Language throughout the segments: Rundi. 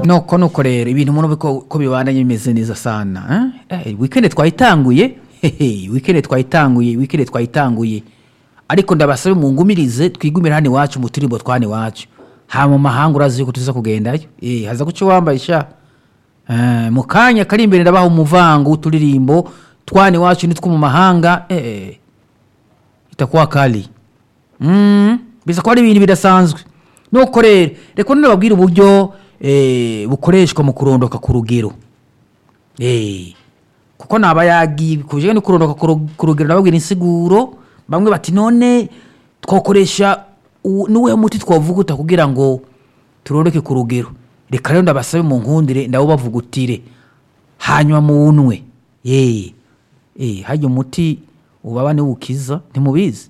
nuko nuko rero ibintu umuntu ko ko bibandanye bimeze neza sana eh? Eh, weekend twayitanguye hehe weekend twayitanguye weekend twayitanguye ariko ndabasabe mungumirize twigumire hano iwacu mu turimbo twane iwacu ha mu mahanga urazi yuko tuza kugendayo eh haza guca wambaye sha eh, mu kanya kari imbere ndabaha umuvango w'uturirimbo twane iwacu nitwo mu mahanga eh itakuwa kali mm, bisa ko ari ibintu bidasanzwe nuko rero reka none babwire uburyo eh, bukoreshwa mu kurondoka ku rugero eh, kuko naba yagiye kuje no kurondoka ku ru- ku rugero nababwira insiguro bamwe bati none twakoresha u- nuwe muti twavuguta kugira ngo turondoke ku rugero reka rero ndabasabe mu nkundire ndabo bavugutire hanyuma munwe eh eh hajya umuti ubaba niwukiza ntimubizi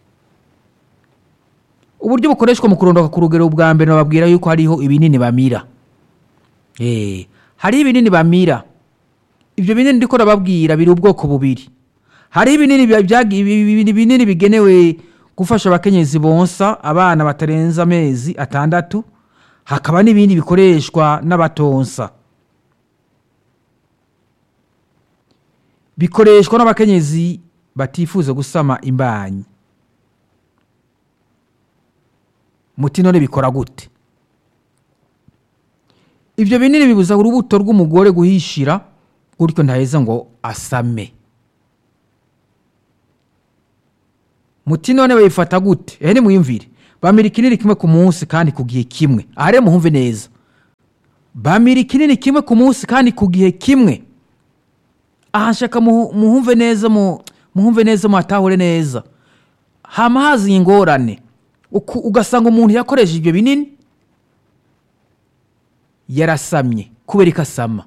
uburyo bukoreshwa mu kurondoka ku rugero bwa mbere bababwira yuko hariho ibinini bamira eh hariho ibinini bamira ibyo binini ndiko nababwira biri ubwoko bubiri hariho ibinini bya- byagi- ibi- ibi- ibi- binini bigenewe gufasha abakenyezi bonsa abana batarenza amezi atandatu hakaba n'ibindi bikoreshwa n'abatonsa bikoreshwa n'abakenyezi batifuza gusama imbanyi muti none bikora gute ibyo binini bibuza urubuto rw'umugore guhishira gutyo ntaheza ngo asame muti none bayifata gute ehe nimwiyumvire bamira ikinini kimwe ku munsi kandi ku gihe kimwe aha rero muhumve neza bamira ikinini kimwe ku munsi kandi ku gihe kimwe aha nshaka muhu- muhumve neza mu- muhumve neza muhatahure neza hama haza ingorane Uku- ugasanga umuntu yakoresheje ibyo binini yarasamye kubera ko asama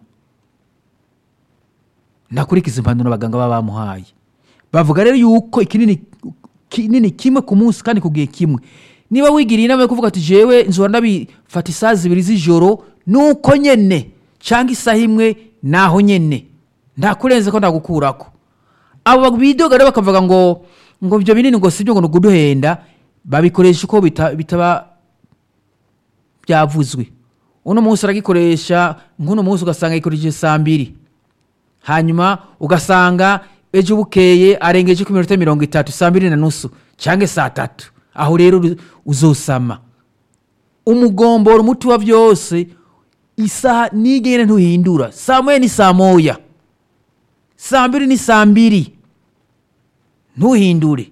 ntakurikiza impanuro abaganga baba bamuhaye bavuga rero yuko ikinini kinini kimwe ku munsi kandi ku gihe kimwe niba wigiriye inama yo kuvuga ati jewe nzora ndabifata isaha zibiri z'ijoro nuko nyene cyangwa isaha imwe naho nyene ntakurenze ko ndagukurako abo bidoga rero bakavuga ngo ngo ibyo binini ngo sibyo ngo nuguduhenda babikoresha uko bita- bitaba byavuzwe uno munsi aragikoresha nk'uno munsi ugasanga yikoresheje saa mbiri hanyuma ugasanga ejo bukeye arengeje ku minota mirongo itatu saa mbiri na nusu cyangwa saa tatu aho rero uru- uzosama umugomboro umuti wa byose isaha nigene ntuhindura saa moya ni saa moya saa mbiri ni saa mbiri ntuhindure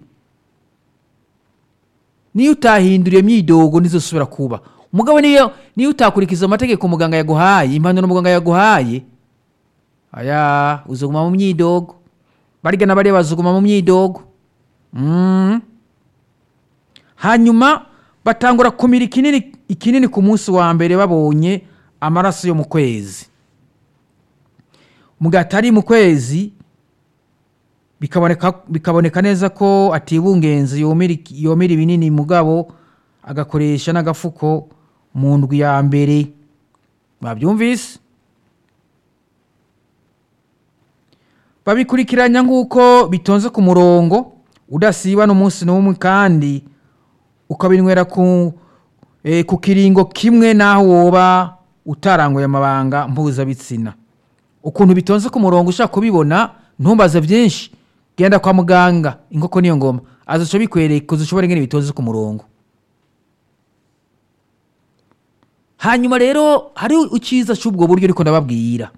niyo utahinduriye myidogo ntizosubira kuba umugabo niyo niyo utakurikiza amategeko muganga yaguhaye impanuro muganga yaguhaye aya uzoguma mu myidogo barya na bariya bazoguma mu myidogo Mm. hanyuma batangura kumira ikinini ikinini ku munsi wa mbere babonye amaraso yo mu kwezi mu gihe atari mu kwezi bikaboneka bikaboneka neza ko atibungenze yomera iki- yomera ibinini mugabo agakoresha n'agafuko mu ndwi ya mbere babyumvise babikurikiranya nk'uko bitonze ku murongo udasiba n'umunsi n'umwe kandi ukabinywera ku, eh, ku kiringo kimwe n'aho woba utaranguye amabanga mpuzabitsina ukuntu bitonze ku murongo ushaka kubibona ntumbaze byinshi genda kwa muganga inkoko niyo ngoma azaca bikwereka uzushobora ingene bitonze ku murongo hanyuma rero hari icyiza cy'ubwo buryo ariko ndababwira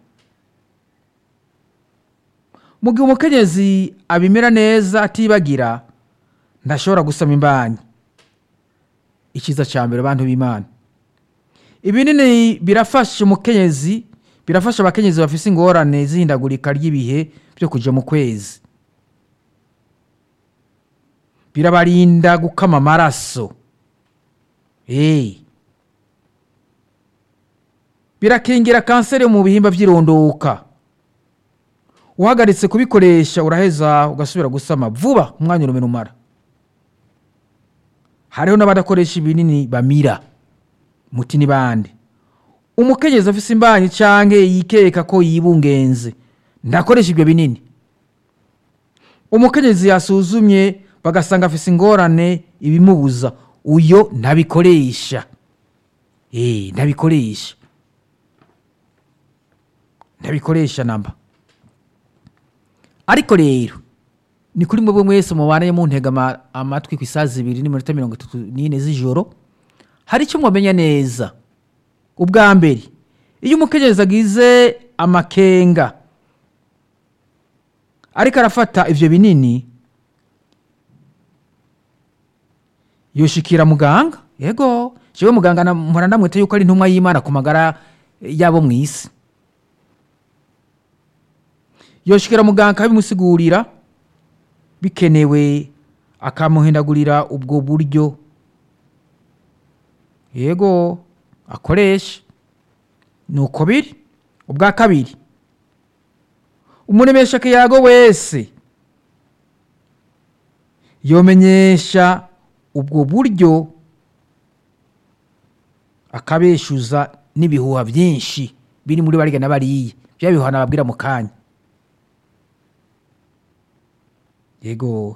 mu gihe umukenyezi abimera neza atibagira ntashobora gusama imbanyi icyiza cya mbere abantu b'imana ibinini birafasha umukenyezi birafasha abakenyezi bafise ingorane z'ihindagurika ry'ibihe byo kujya mu kwezi birabarinda gukama amaraso hey. birakingira kanseri yo mu bihimba by'irondoka uhagaritse kubikoresha uraheza ugasubira gusama vuba umwanya urumena umara hariho n'abadakoresha ibinini bamira muti ni bande umukenyezi afise imbanyi canke yikeka ko yibungenze ndakoresha ibyo binini umukenyezi yasuzumye bagasanga afise ingorane ibimubuza uyo ntabikoresha eh ntabikoresha ntabikoresha namba ariko rero ni kuri mwebwe mwese mubanaye muntega ama- amatwi ku isaha zibiri n'iminota mirongo itatu n'ine z'ijoro hari icyo mwamenya neza ubwa mbere iyo umukenyezi agize amakenga ariko arafata ivyo binini yoshikira muganga yego jewe muganga na- mpora ndamwita yuko ari intumwa y'imana ku magara yabo mu isi yoshikira muganga akabimusigurira bikenewe akamuhindagurira ubwo buryo yego akoresha ni uko biri ubwa kabiri umuremesha kiyago wese yomenyesha ubwo buryo akabeshuza n'ibihuha byinshi biri muri bariya na bariya bya bihuha nababwira mu kanya yego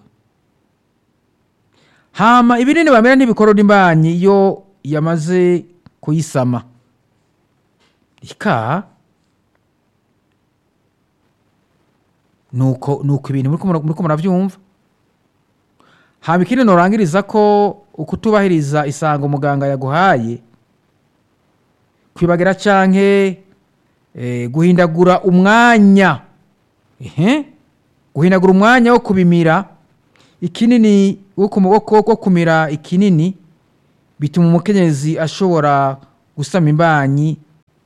hama ibinini bamera ntibikorora imbanyi iyo yamaze kuyisama ika nuko nuko ibintu muriko mura- muriko muravyumva hama ikindi norangiriza ko ukutubahiriza isango muganga yaguhaye kwibagira canke eh, guhindagura umwanya ehe guhindagura umwanya wo kubimira ikinini wo ku maboko wo kumira ikinini bituma umukenyezi ashobora gusama imbanyi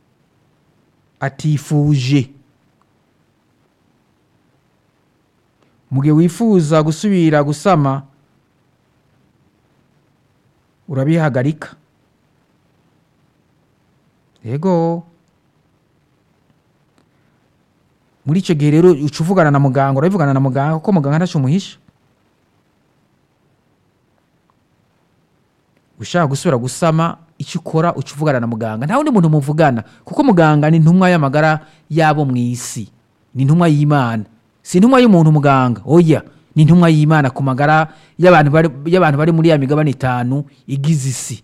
atifuje mu gihe wifuza gusubira gusama urabihagarika yego muri icyo gihe rero uca uvugana na muganga urabivugana na muganga kuko muganga ntacyo umuhisha ushaka gusubira gusama icyo ukora uca uvugana na muganga nta wundi muntu muvugana kuko muganga ni intumwa y'amagara y'abo mu isi ni intumwa y'imana si intumwa y'umuntu muganga oya ni intumwa y'imana ku magara y'abantu bari, y'abantu bari muri ya migabane itanu igize isi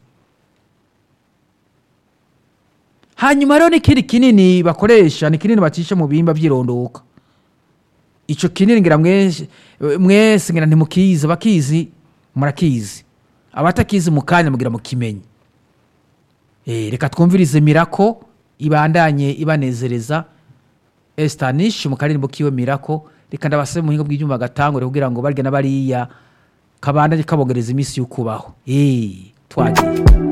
hanyuma rero n'ikindi kinini bakoresha ni kinini bacisha mu bihimba by'irondoka icyo kinini ngira mwese mwese ngira ntimukizi abakizi murakizi abatakizi mu kanya mugira mukimenye Eh, reka twumvirize mirako ibandanye ibanezereza estanish mu karirimbo kiwe mirako reka ndabasabe mu buhinga bw'ibyuma gatangure kugira ngo barya na bariya kabandanye kabogereza iminsi y'ukubaho Eh, twagiye